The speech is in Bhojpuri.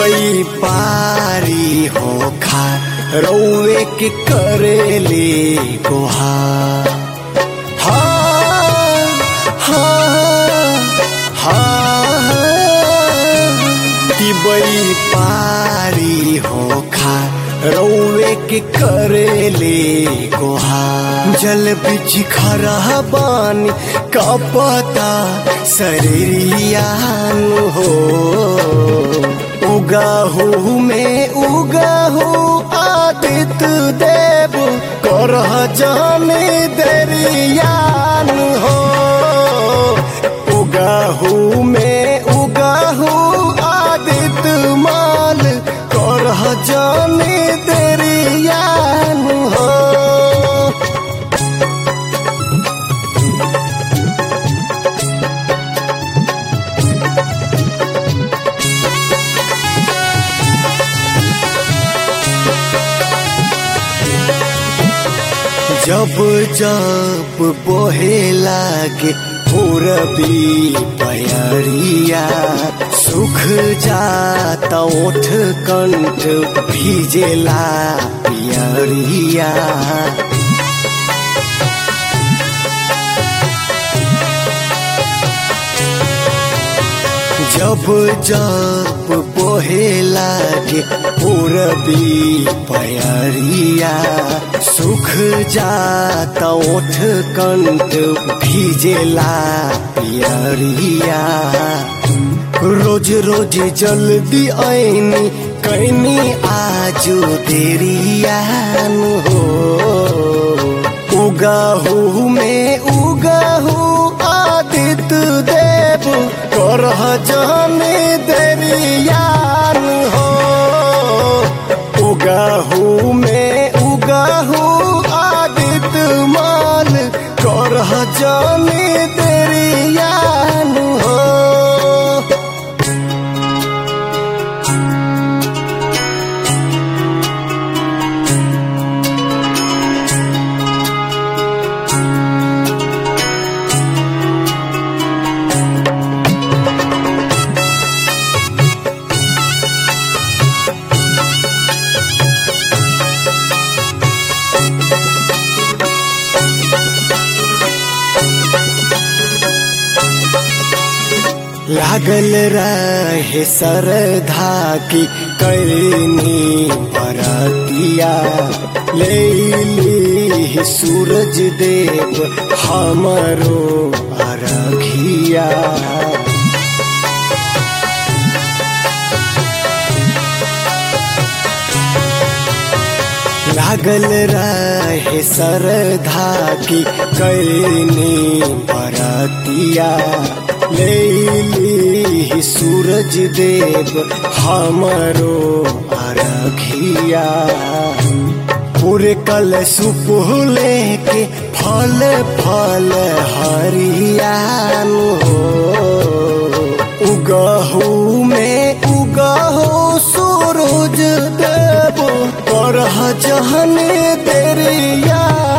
दिबई पारी हो खा रौवे के करेले गोहा हाँ हाँ हाँ दिबई पारी हो खा रौवे के करेले गोहा जल बिच खरा बानी कपता शरीरियान हो उगाहू में उगाहू आदित्य देव करह जाने दरियान हो उगाहू में उगाहू आदित्य माल करह जाने दरियान हो जब जब बोहे लागे पूरबी पयरिया सुख जाता ओठ कंठ भीजेला पियरिया जब जब बोहे लागे पूरबी पयरिया सुख जाता ओठ कंठ भीजेला पियरिया रोज रोज जल्दी आईनी कैनी आजो देरियान हो उगाहू में उगाहू आदित्य देव करह जाने दरियान हो उगाहू में उगाहू आदित्य माल करह जाने दरियान हो लागल रहे सरधा की करनी बरतिया ले ली सूरज देव हमरो अरघिया लागल रहे सरधा की करनी बरतिया ले ली सूरज देव हमरो अरघिया पूरे कल सुपुले के फल फल हरियान हो उगहू में उगहू सूरज देव करह जहन दरिया